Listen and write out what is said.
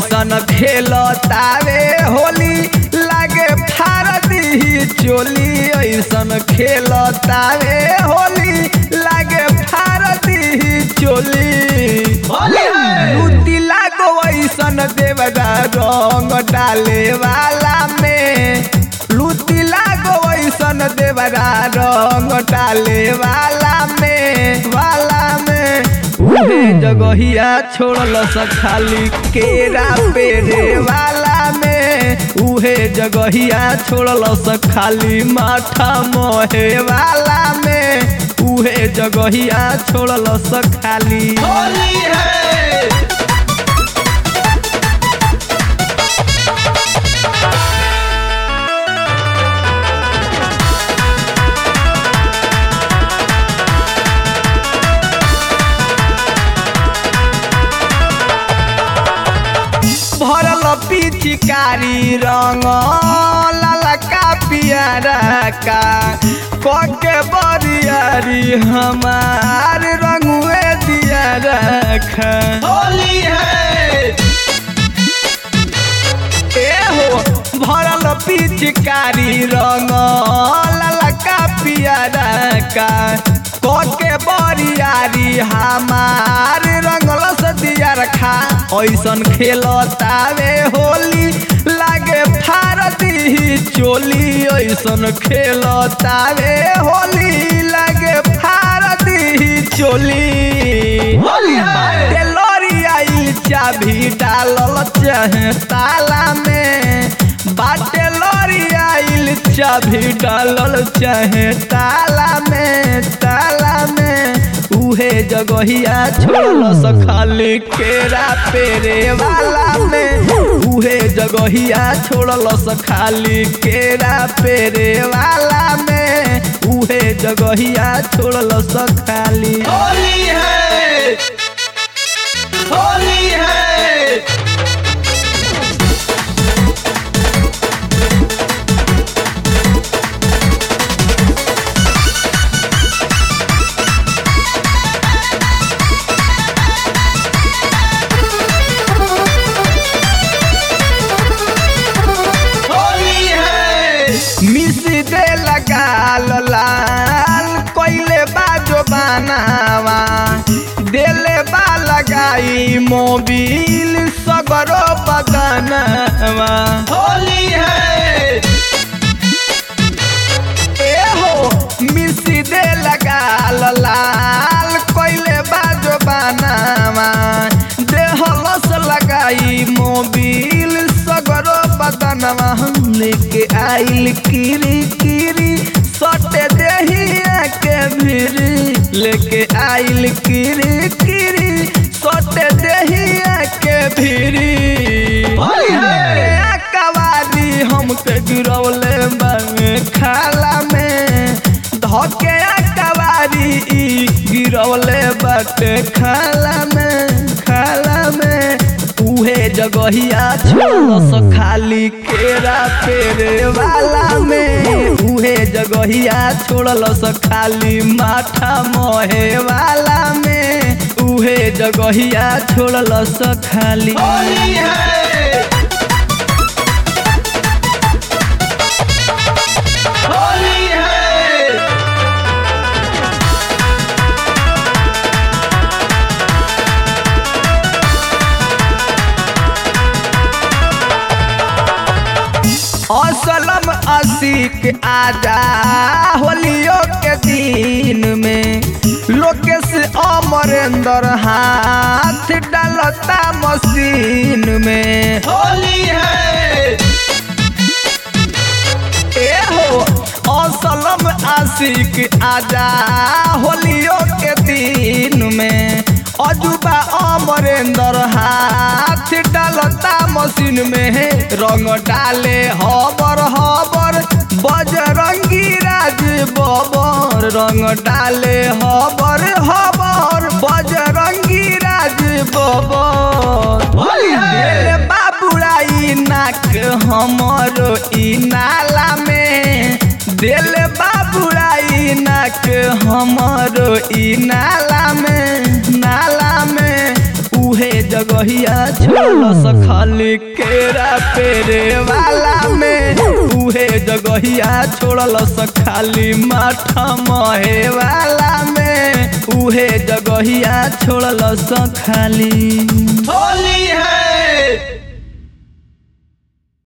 ऐसन खेलतावे होली लागे फारदी चोली ऐसन खेलतावे होली लागे फारदी चोली लूटी लागो ऐसन देवदा रंग डाले वाला में लूटी लागो ऐसन देवदा रंग डाले वाला में वाला में उहे जगहिया छोड़ल खाली केरा पेरे वाला में उहे जगहिया छोड़ल खाली माथा मोहे वाला में उहे जगहिया छोड़ल खाली होली है भरल पिचकारी रंग ललका पियारा का कके बरियारी हमार रंगुए दिया रखा होली है ए हो भरल पिचकारी रंग ललका पियारा का कके बरियारी हमार रंगल दिया रखा ऐसन खेलतावे होली लागे फारदी चोली ऐसन खेलतावे होली लागे फारदी चोली होली है। टेलरी आइल चाभी डालल चाहे ताला में बाटे लरी आइल चाभी डालल चाहे ताला में ताला में उहे जगहिया छोड़ल खाली केरा पेरे वाला में उहे जगहिया छोड़ल खाली केरा पेरे वाला में उहे जगहिया छोड़ल खाली होली है होली है होली है मिस दे लगाल लाल कोइले बाजो बनावा देले बा लगाई मोबिल सगरो बदनवा होली है ए हो मिस दे लगाल लाल कोइले बाजो बनावा देहलस लगाई मोबिल सगरो बदनवा हम लेके आइल किरी किरी सटे देहिया के भिरी लेके आइल किरी किरी सटे देहिया के भिरी होली है। कवारी हमके गिरौले बामे खाला में धके कवारी ई गिरौले बाटे खाला में खाला में उहे जगहिया छोड़स खाली केरा पेरे वाला में उहे जगहिया छोड़लस खाली माथा मोहे वाला में उहे जगहिया छोड़लस खाली होली है होली है असलम असिक आजा होलियो के दिन में लोकेश अमरेंद्र हाथ डालता मशीन में होली है ए हो असलम आशिक आजा होलियो के दिन में अजूबा अमरेंद्र हाथ डालता मशीन में रंग डाले हबर हबर बजरंगी राज बबर रंग डाले हबर हबर बजरंगी राज बबर होली है। रे बाबुराई नाक हमरो ई नाला में दिल बाबुराई नाक हमरो ई नाला में नाला में उहे जगह जगहिया छोड़लस खाली केरा पेरे वाला में उहे जगहिया छोड़लस खाली माथा महे वाला में उहे जगहिया छोड़लस खाली होली है